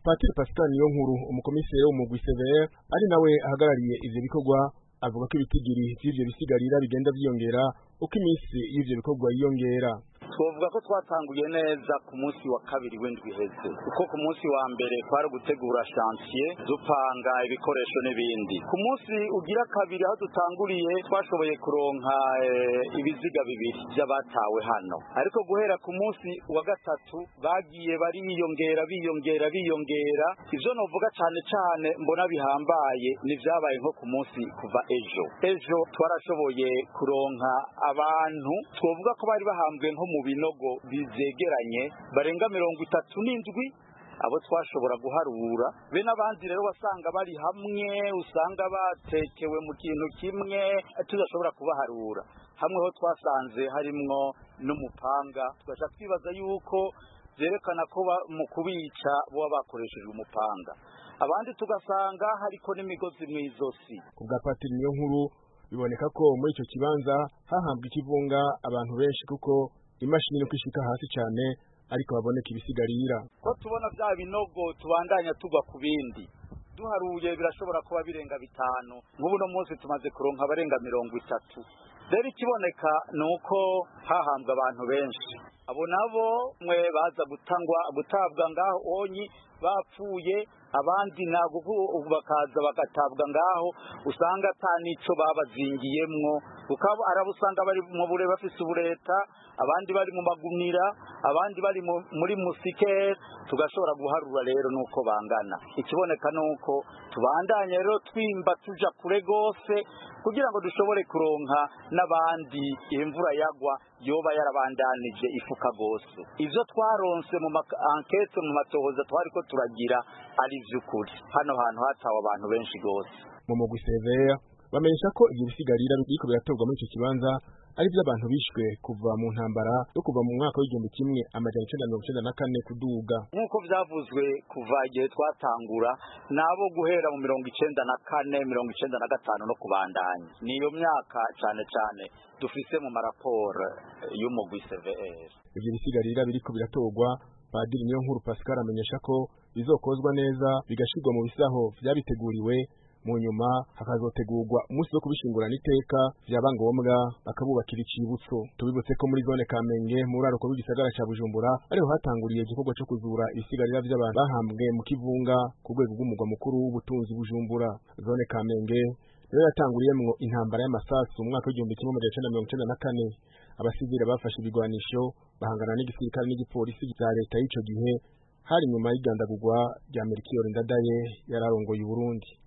Patiri Pascal Niyonkuru umukomiseri w'umugwi CVR ari nawe ahagarariye ivyo bikorwa avuga ko ibitigiri vy'ivyo bisigarira bigenda vyiyongera uko iminsi y'ivyo bikorwa yiyongera twovuga ko twatanguye neza ku munsi wa kabiri w'indwi iheze kuko ku munsi wa mbere twari gutegura chantier dupanga ibikoresho n'ibindi ku munsi ugira kabiri aho dutanguriye twashoboye kuronka ibiziga bibiri by'abatawe hano ariko guhera ku munsi wa gatatu bagiye bariyongera biyongera biyongera ivyo novuga cane cane mbona bihambaye ni vyabaye nko ku munsi kuva ejo ejo twarashoboye kuronka abantu twovuga ko bari bahambwe nko mu binogo bizegeranye barenga mirongo itatu n'indwi abo twashobora guharura be n'abandi rero wasanga bari hamwe usanga batekewe mu kintu kimwe tudashobora kubaharura hamwe ho twasanze harimwo n'umupanga tugaca twibaza yuko byerekana ko mu kubica baba bakoreshejwe umupanga abandi tugasanga hariko n'imigozi mu izosi ku bwa patiri niyo nkuru biboneka ko muri icyo kibanza hahambwa ikivunga abantu benshi kuko imashini nuko ishika hasi cyane ariko baboneka ibisigarira ko tubona bya binogo tubandanya tugwa ku bindi duharuye birashobora kuba birenga bitanu nk'ubu no munsi tumaze kuronka abarenga mirongo itatu rero ikiboneka ni uko hahambwa abantu benshi abo nabo mwe baza gutangwa gutabwa ngaho onyi bapfuye abandi ntabwo bakaza bagatabwa ngaho usanga ata n'icyo babazingiyemwo ukaba arabo usanga bari mu bure bafise ubureta abandi bari mu magunira abandi bari muri musike tugashobora guharura rero nuko bangana ikiboneka nuko tubandanye rero twimba tuja kure gose kugira ngo dushobore kuronka n'abandi imvura yagwa yoba yarabandanije ifuka gose ivyo twaronse mu ankete mu matohoza twariko turagira ari vy'ukuri hano hantu hatawe abantu benshi gose mu mugwi severa bamenyesha ko ivyo bisigarira biriko biratorwa muri ico kibanza ari vy'abantu bishwe kuva mu ntambara yo kuva mu mwaka w'igihumbi kimwe amajana icenda mirongo icenda na kane kuduga nk'uko vyavuzwe kuva igihe twatangura nabo guhera mu mirongo icenda na kane mirongo icenda na gatanu no kubandanya niyo myaka cane cane dufise mu maraporo y'umugwi CVR ivyo bisigarira biriko biratorwa padiri niyo nkuru Pascal amenyesha ko bizokozwa neza bigashirwa mu bisaho vyabiteguriwe mu nyuma hakazotegurwa umunsi wo kubishingurana iteka vyaba ngombwa bakabubakira icibutso tubibutse ko muri zone Kamenge mu raroko rw'igisagara ca Bujumbura ariho hatanguriye igikorwa co kuzura ibisigarira vy'abantu bahambwe mu kivunga ku rwego rw'umugwa mukuru w'ubutunzi Bujumbura zone Kamenge niyo yatanguriyemwo intambara y'amasasu mu mwaka w'igihumbi kimwe amajana icenda mirongo icenda na kane abasivile bafashe ibigwanisho bahangana n'igisirikare n'igipolisi vya leta y'ico gihe hari nyuma y'igandagurwa rya Melchior Ndadaye yararongoye Uburundi